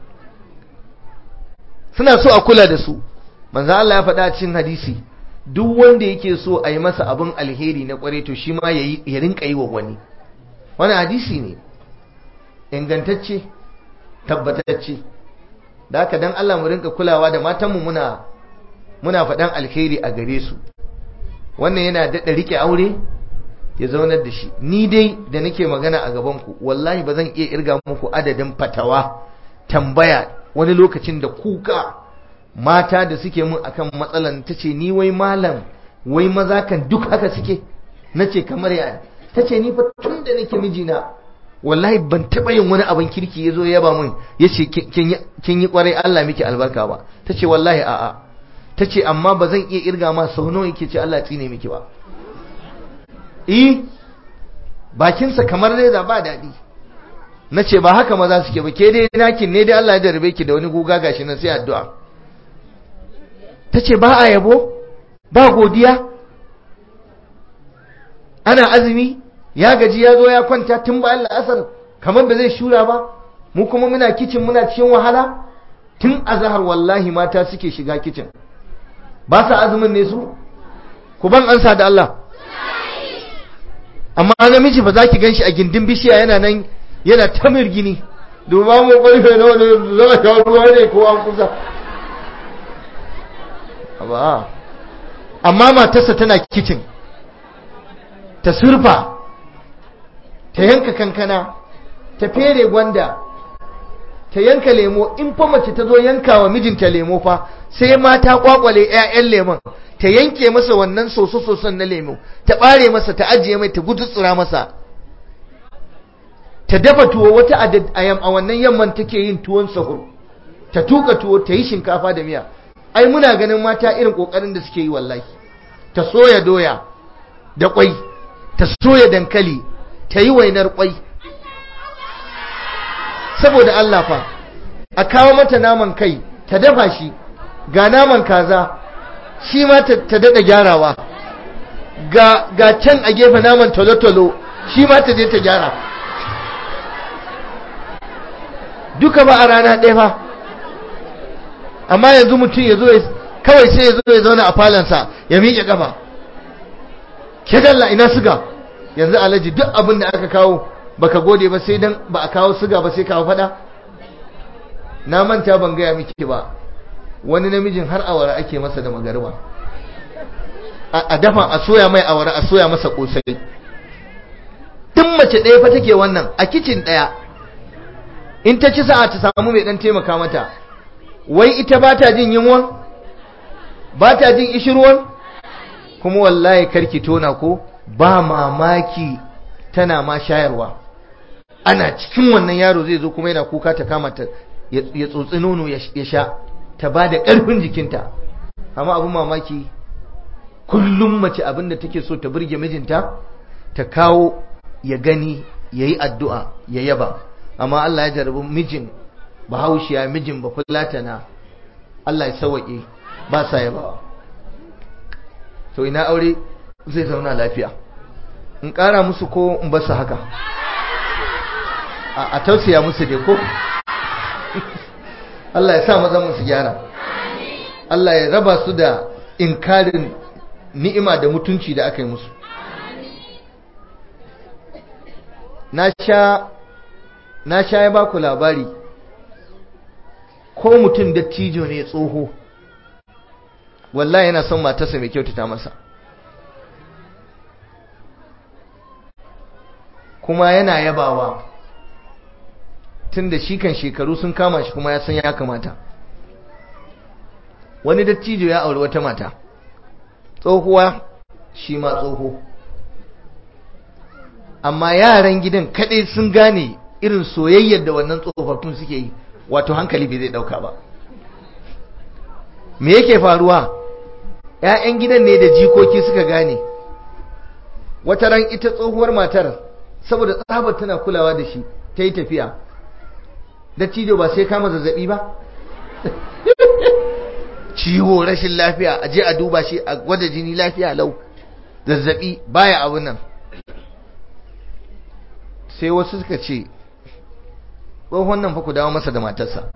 suna so a kula da su manzo Allah ya faɗa cikin hadisi duk wanda yake so a yi masa abin alheri na kware to shi ma ya rinka yi wa wani wani hadisi ne ingantacce tabbatacce da haka dan Allah mu rinka kulawa da matanmu muna muna faɗan alheri a gare su wannan yana daɗa rike aure ya zaunar da shi ni dai da nake magana a gabanku wallahi ba zan iya irga muku adadin fatawa tambaya wani lokacin da kuka mata da suke mun akan matsalan ta ce ni wai malam wai maza kan duk haka suke na ce kamar ya ta ce ni fa tun da nake mijina wallahi ban taɓa yin wani abin kirki ya zo ya ba mun ya ce kin yi kwarai Allah miki albarka ba ta ce wallahi a'a ta ce amma ba zan iya irga ma sau nawa yake ce Allah tsine miki ba eh bakinsa kamar reza ba daɗi na ce ba haka maza suke ba ke dai nakin ne dai Allah ya jarabe ki da wani guga gashi nan sai addu'a ta ce ba a yabo ba godiya ana azumi ya gaji ya zo ya kwanta tun bayan la'asar kamar ba zai shura ba mu kuma muna kicin muna cikin wahala tun azahar wallahi mata suke shiga kicin ba sa azumin ne su ku ban ansa da Allah amma namiji ba za ki ganshi a gindin bishiya yana nan yana ta mirgini duba mu ƙarfe na wani za a sha ruwa ne ko an kusa ba amma matarsa tana kicin ta surfa ta yanka kankana ta fere gwanda ta yanka lemo in fa mace ta zo yanka wa mijinta lemo fa sai mata kwakwale 'ya'yan lemon ta yanke masa wannan soso-soson na lemo ta bare masa ta ajiye mai ta gudutsura masa ta dafa tuwo wata ayam a wannan yamman take yin tuwon sahur ta tuka tuwo ta yi shinkafa da miya ai muna ganin mata irin kokarin da suke yi wallahi ta soya doya da kwai ta soya dankali ta yi wainar kwai saboda Allah fa a kawo mata naman kai ta dafa shi ga naman kaza shi ma ta daɗa gyarawa ga, ga can a gefe naman tolo-tolo shi ma ta je ta gyara duka ba a rana ɗaya fa amma yanzu mutum ya zo kawai sai ya zo ya zauna a falansa ya miƙe ƙafa ke dalla ina suga yanzu alaji duk abin da aka kawo baka gode ba sai dan ba a kawo suga ba sai kawo fada na manta ban gaya miki ba wani namijin har awara ake masa da magarba a dafa a soya mai awara a soya masa kosai duk mace ɗaya fa take wannan a kicin ɗaya in ta ci sa'a ta samu mai ɗan taimaka mata wai ita ba ta jin yunwa ba ta jin ishirwan kuma wallahi karki tona ko ba mamaki tana ma shayarwa ana cikin wannan yaro zai zo kuma yana kuka ta kama ta ya tsotsi nono ya sha ta ba da ƙarfin jikinta amma abin mamaki kullum mace abin da take so ta burge mijinta ta kawo ya gani ya yi addu'a ya yaba amma Allah ya jarabi mijin bahaushiya mijin ba fulatana Allah ya sawaƙe ba sa yaba to ina aure zai zauna lafiya in ƙara musu ko in basu haka a tausaya musu dai ko Allah ya sa mazan musu gyara Allah ya raba su da inkarin ni'ima da mutunci da aka yi musu na sha na sha ya baku labari ko mutum dattijo ne tsoho wallahi yana son matarsa mai kyautata masa kuma yana yabawa tun da shi kan shekaru sun kama shi kuma ya san ya kamata wani dattijo ya auri wata mata tsohuwa shi ma tsoho amma yaran gidan kadai sun gane irin soyayyar da wannan tsofaffin suke yi wato hankali bai zai dauka ba me yake faruwa ‘ya'yan gidan ne da jikoki suka gane wata ran ita tsohuwar matar saboda tsabar tana kulawa da shi ta yi tafiya dattijo ba sai kama zazzabi ba ciwo rashin lafiya a je a duba shi a gwada jini lafiya lau zazzabi baya abun nan sai wasu suka ce tsohon nan fa ku dawo masa da matarsa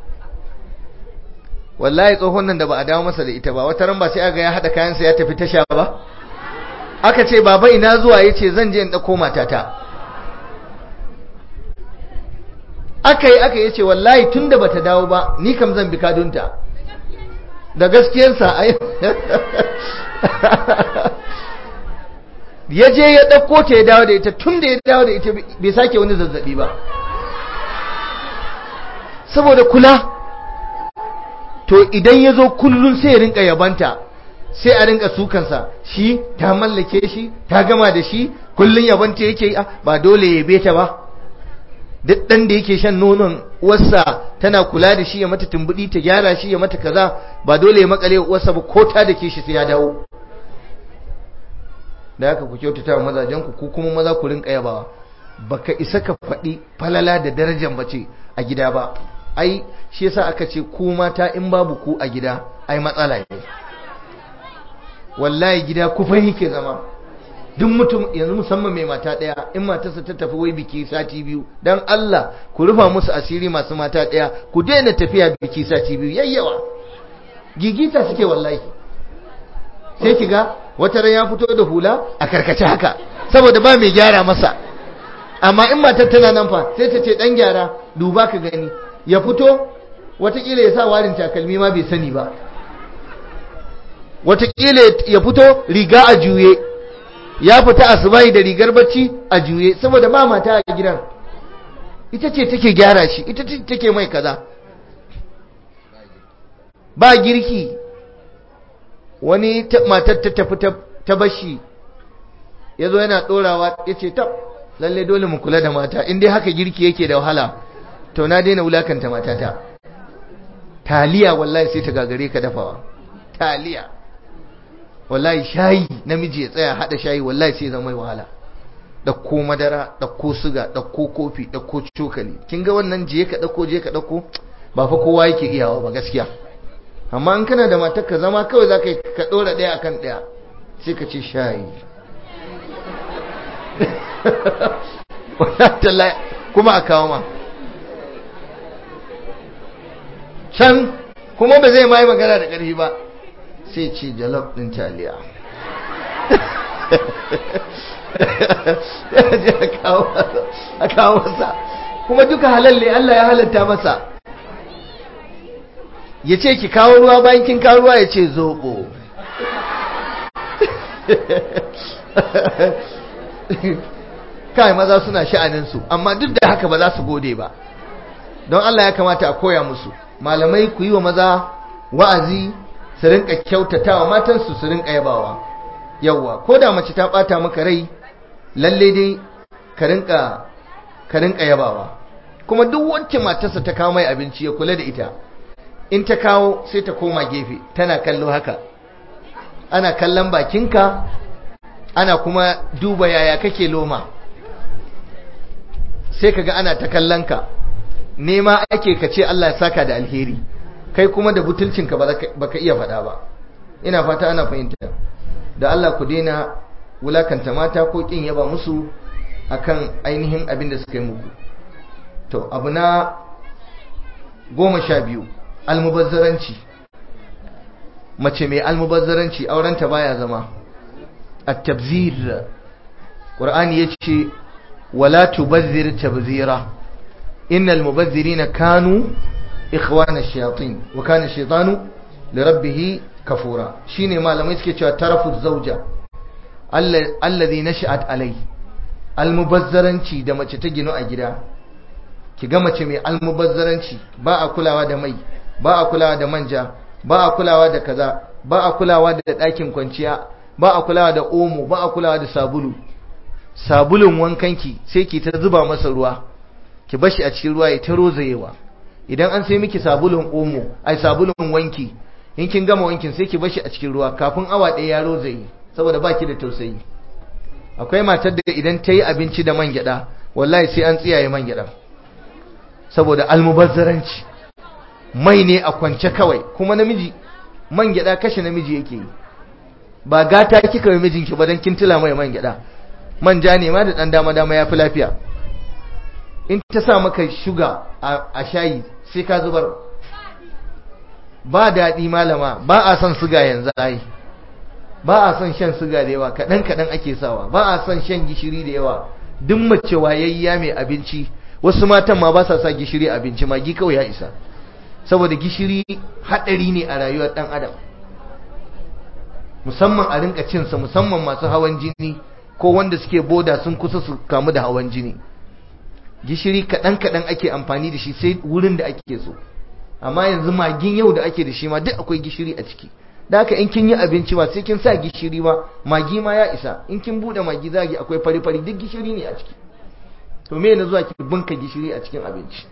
wallahi tsohon nan da ba a dawo masa da ita ba wata ran ba sai aga ya haɗa kayansa ya tafi tasha ba aka ce baba ina zuwa ya ce zan je in ɗauko matata aka yi aka yi ce wallahi tun da bata dawo ba ni kam zan bi kadunta da gaskiyarsa ya je ya ɗauko ta ya dawo da ita tun da ya dawo da ita bai sake wani zazzabi ba saboda kula to idan ya zo kullum sai ya rinka yabanta sai a rinka sukansa shi ta mallake shi ta gama da shi kullum yabanta yake yi ba dole ya beta ba duk ɗan da yake shan nonon uwarsa tana kula da shi ya mata tumbuɗi ta gyara shi ya mata kaza ba dole ya makale uwarsa ba ko ta da ke shi sai ya dawo da haka ku kyautata wa mazajen ku ku kuma maza ku rinka yabawa baka isa ka faɗi falala da darajar mace a gida ba ai shi yasa aka ce ku mata in babu ku a gida ai matsala ne wallahi gida kufai yake zama duk mutum yanzu musamman mai mata ɗaya in matarsa ta tafi wai biki sati biyu dan Allah ku rufa musu asiri masu mata ɗaya ku daina tafiya biki sati biyu yayyawa gigita suke wallahi sai ki ga wata ran ya fito da hula a karkace haka saboda ba mai gyara masa amma in matar tana nan fa sai ta ce dan gyara duba ka gani ya fito watakila ya sa warin takalmi ma bai sani ba watakila ya fito riga a juye ya fita asubai da rigar bacci a juye saboda ba mata a gidan ita ce take gyara shi ita ce take mai kaza ba girki wani matar ta tafi ta bashi ya zo yana ɗorawa ya ce tab lalle dole mu kula da mata in dai haka girki yake da wahala to na daina wulakanta matata taliya wallahi sai ta gagare ka dafawa taliya wallahi shayi namiji ya tsaya hada shayi wallahi sai zama mai wahala ɗauko madara ɗauko suga ɗauko kofi ɗauko cokali kin ga wannan je ka ɗauko je ka ɗauko ba fa kowa yake iyawa ba gaskiya amma in kana da matar ka zama kawai za ka ɗora ɗaya akan ɗaya sai ka ce shayi kuma a kawo ma can kuma ba zai ma yi magana da ƙarfi ba sai ce jalof ɗin taliya a kawo masa kuma duka halalle Allah ya halatta masa ya ce ki kawo ruwa bayan kin kawo ruwa ya ce zoɓo kai maza suna sha'aninsu amma duk da haka ba za su gode ba don Allah ya kamata a koya musu malamai ku yi wa maza wa'azi su rinka kyautatawa matansu su rinka yabawa yawwa ko da mace ta bata maka rai lalle dai ka rinka ka rinka yabawa kuma duk wacce matarsa ta kawo mai abinci ya kula da ita in ta kawo sai ta koma gefe tana kallo haka ana kallon bakinka ana kuma duba yaya kake loma sai kaga ana ta kallon ka nema ake ka ce Allah ya saka da alheri kai kuma da butulcinka baka iya faɗa ba ina fata ana fahimta da Allah ku daina wulakanta mata ko kin yaba musu akan ainihin abin da suka yi muku to abu na goma sha biyu almubazzaranci mace mai almubazzaranci aurenta baya zama at-tabzir qur'ani yace wala tubazzir tabzira innal mubazzirina kanu ikhwana ash-shayatin wa kana ash-shaytanu lirabbih kafura shine malamai suke cewa tarafu zawja alladhi nasha'at alai almubazzaranci da mace ta gino a gida ki ga mace mai almubazzaranci ba a kulawa da mai ba a kulawa da manja ba a kulawa da kaza ba a kulawa da ɗakin kwanciya ba a kulawa da omo ba a kulawa da sabulu sabulun wankanki sai ki ta zuba masa ruwa ki bashi a cikin ruwa ya ta rozayewa idan an sai miki sabulun omo ai sabulun wanki in kin gama wankin sai ki bashi a cikin ruwa kafin awa ɗaya ya rozaye saboda baki da tausayi akwai matar da idan ta yi abinci da man gyada wallahi sai an tsiyaye man gyada saboda almubazzaranci mai ne a kwance kawai kuma namiji man gyada kashe namiji yake yi ba gata kika yi mijinki ba dan kin tila mai man gyada manja ne ma da dan dama dama yafi lafiya in ta sa maka shuga a shayi sai ka zubar ba daɗi malama ba a son suga yanzu ai ba a son shan suga da yawa kaɗan kaɗan ake sawa ba a son shan gishiri da yawa duk mace wayayya mai abinci wasu matan ma ba sa sa gishiri abinci magi kawai ya isa saboda gishiri haɗari ne a rayuwar ɗan adam musamman a rinka cinsa musamman masu hawan jini ko wanda suke boda sun kusa su kamu da hawan jini gishiri kaɗan kaɗan ake amfani da shi sai wurin da ake so amma yanzu magin yau da ake da shi ma duk akwai gishiri a ciki da haka in kin yi abinci ba sai kin sa gishiri ba magi ma ya isa in kin bude magi zagi akwai fari fari duk gishiri ne a ciki to me na zuwa ki bunka gishiri a cikin abinci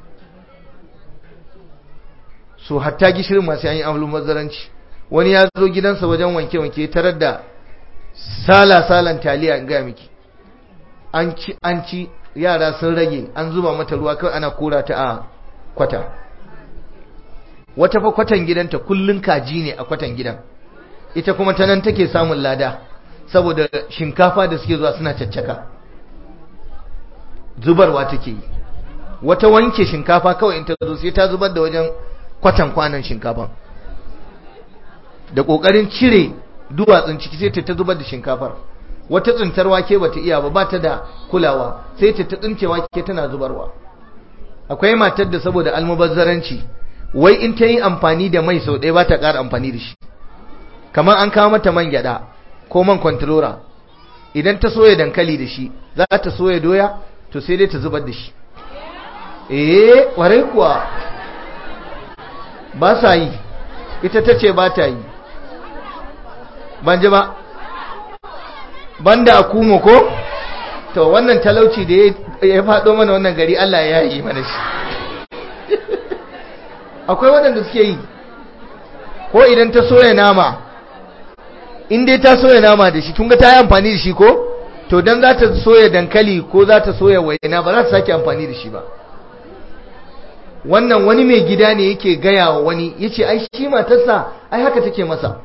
so hatta gishirin ma sai an yi amlun mazaranci wani ya zo gidansa wajen wanke wanke tarar da sala salan taliya in ga miki an ci an ci yara sun rage an zuba mata ruwa kawai ana kora ta a kwata wata fa kwatan gidanta kullun kaji ne a kwatan gidan ita kuma ta nan take samun lada saboda shinkafa da suke zuwa suna caccaka zubarwa take yi wata wanke shinkafa kawai in ta zo sai ta zubar da wajen kwatan kwanan shinkafa da kokarin cire duwatsun ciki sai ta zubar da shinkafar wata tsintar wake bata iya ba bata da kulawa sai ta ta tsince wake tana zubarwa akwai matar da saboda almubazzaranci wai in ta yi amfani da mai sau ɗaya ba ta ƙara amfani da shi kamar an kawo mata man gyaɗa ko man kwantilora idan ta soya dankali da shi za ta soya doya to sai dai ta zubar da shi eh ƙwarai kuwa ba sa yi ita ta ce ba ta yi ban ji ba banda a kuma ko to wannan talauci da ya faɗo mana wannan gari Allah ya yi mana shi akwai waɗanda suke yi ko idan ta soya nama in dai ta soya nama da shi kun ga ta yi amfani da shi ko to dan za ta soya dankali ko za ta soya waina ba za ta sake amfani da shi ba wannan wani mai gida ne yake gaya wa wani ya ce ai shi matarsa ai haka take masa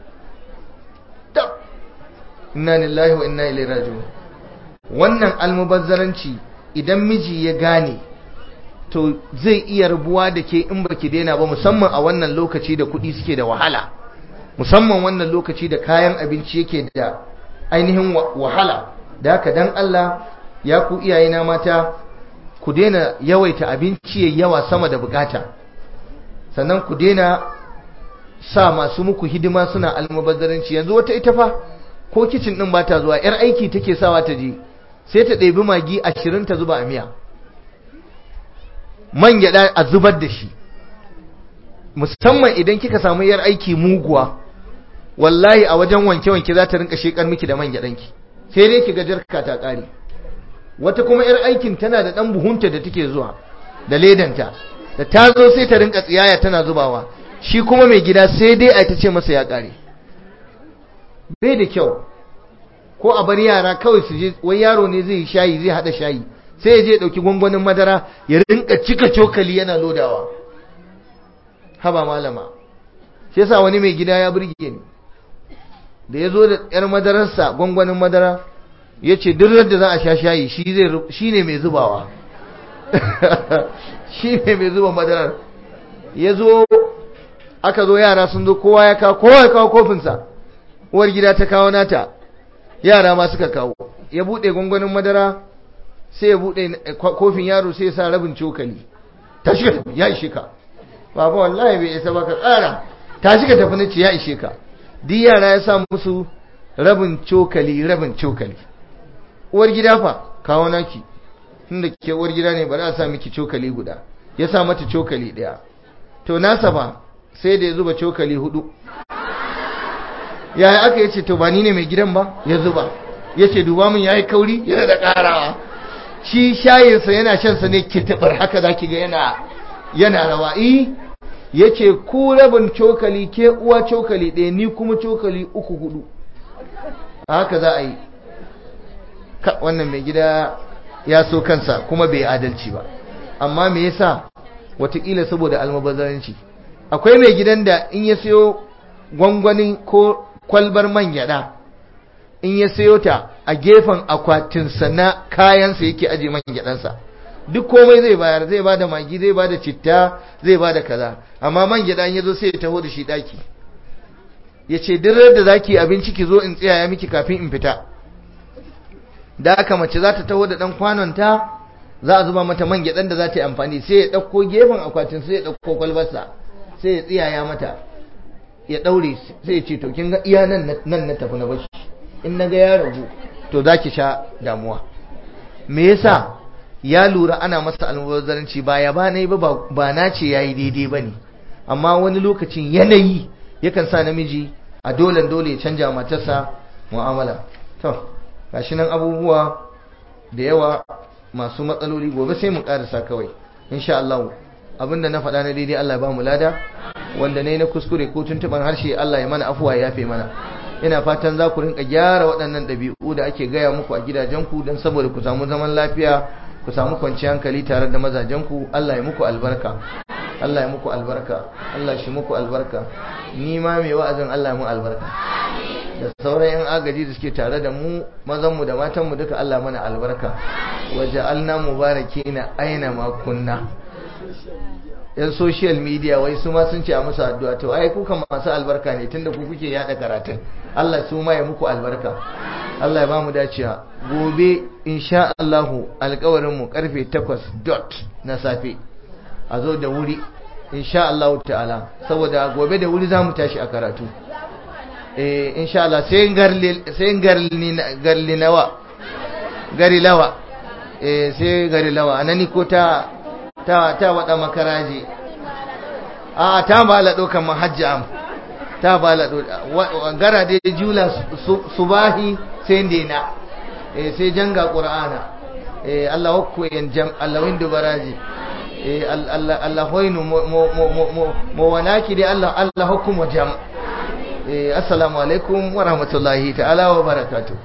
inna lillahi wa inna ilaihi raji'un wannan almubazzaranci idan miji ya gane to zai iya rubuwa da ke in baki daina ba musamman a wannan lokaci da kuɗi suke da wahala musamman wannan lokaci da kayan abinci yake da ainihin wahala da haka dan Allah ya ku iyayena mata ku daina yawaita abinci yayi yawa sama da bukata sannan ku daina sa masu muku hidima suna almubazzaranci yanzu wata ita fa ko kicin din ba ta zuwa yar aiki take sawa ta je sai ta ɗebi magi ashirin ta zuba a miya man gyaɗa a zubar da shi musamman idan kika samu yar aiki muguwa wallahi a wajen wanke-wanke za ta rinka shekar miki da man gyaɗanki sai dai ki ga jarka ta ƙare wata kuma yar aikin tana da ɗan buhunta da take zuwa da ledanta da ta zo sai ta rinka tsiyaya tana zubawa shi kuma mai gida sai dai a ta ce masa ya ƙare bai da kyau ko a bar yara kawai su je wai yaro ne zai yi shayi zai hada shayi sai ya je dauki gwangwanin madara ya rinka cika cokali yana lodawa haba malama shi yasa wani mai gida ya burge ni da ya zo da yar madararsa gwangwanin madara ya ce duk da za a sha shayi shi ne mai zubawa shi ne mai zuba madarar ya zo aka zo yara sun zo kowa ya kawo kowa ya kawo kofinsa uwar gida ta kawo nata yara ma suka kawo ya bude gwangwanin madara sai ya bude kofin yaro sai ya sa rabin cokali ta shiga tafi ya ishe ka baba wallahi bai isa baka tsara ta shiga tafi nace ya ishe ka duk yara ya sa musu rabin cokali rabin cokali uwar gida fa kawo naki tunda ke uwar gida ne bari a sa miki cokali guda ya sa mata cokali daya to nasa ba sai da ya zuba cokali hudu yaya aka yace to ba ni ne mai gidan ba ya zuba yace duba mun yayi kauri yana da karawa shi shayinsa yana shan sa ne kitabar haka zaki ga yana yana rawa eh yace ku rabin cokali ke uwa cokali ɗaya ni kuma cokali uku hudu haka za a yi wannan mai gida ya so kansa kuma bai adalci ba amma me yasa watakila saboda almubazzaranci akwai mai gidan da in ya siyo gwangwanin ko kwalbar man gyada in ya sayo ta a gefen akwatinsa na kayansa yake aje man gyadansa duk komai zai bayar zai ba da magi zai ba da citta zai ba da kaza amma man gyada ya zo sai ya taho da shi daki ya ce duk da zaki abinci ki zo in tsaya miki kafin in fita da aka mace za ta taho da dan kwanonta za a zuba mata man gyadan da za ta yi amfani sai ya ɗauko gefen akwatin sai ya ɗauko kwalbarsa sai ya tsiyaya mata ya daure sai ya ce to kin ga iya nan nan na tafi na bashi in naga ya ragu to zaki sha damuwa me yasa ya lura ana masa almubazzaranci ba ya ba nayi ba ba na ce yayi daidai bane amma wani lokacin yanayi yakan sa namiji a dole dole ya canja matarsa mu'amala to gashi nan abubuwa da yawa masu matsaloli gobe sai mu karasa kawai insha Allah abinda na faɗa na daidai Allah ya ba mu lada wanda ne na kuskure ko tuntuban harshe Allah ya mana afuwa ya yafe mana ina fatan za ku rinka gyara waɗannan ɗabi'u da ake gaya muku a gidajenku don saboda ku samu zaman lafiya ku samu kwanciyar hankali tare da mazajenku Allah ya muku albarka Allah ya muku albarka Allah shi muku albarka ni ma mai wa'azin Allah ya mu albarka da sauran yan agaji da suke tare da mu mazanmu da matanmu duka Allah mana albarka waje alna mubarakina aina ma kunna yan social media wai su ma sun ce a musu addu'a to ai kuka masu albarka ne tunda ku kuke yada karatun Allah su ma ya muku albarka Allah ya ba mu dacewa gobe insha Allah alƙawarin mu karfe 8 dot na safe a zo da wuri insha Allah ta'ala saboda gobe da wuri zamu tashi a karatu eh insha Allah sai garli sai garli garli nawa gari lawa eh sai gari lawa anani ko ta ta ta wada makaraji a ta bala dokan mahajji am ta bala do gara da jula subahi sai dena eh sai janga qur'ana eh Allah hokku en jam Allah windu baraji eh Allah Allah hoynu mo mo mo mo wanaki de Allah Allah hokku mo jam assalamu alaikum wa rahmatullahi ta'ala wa barakatuh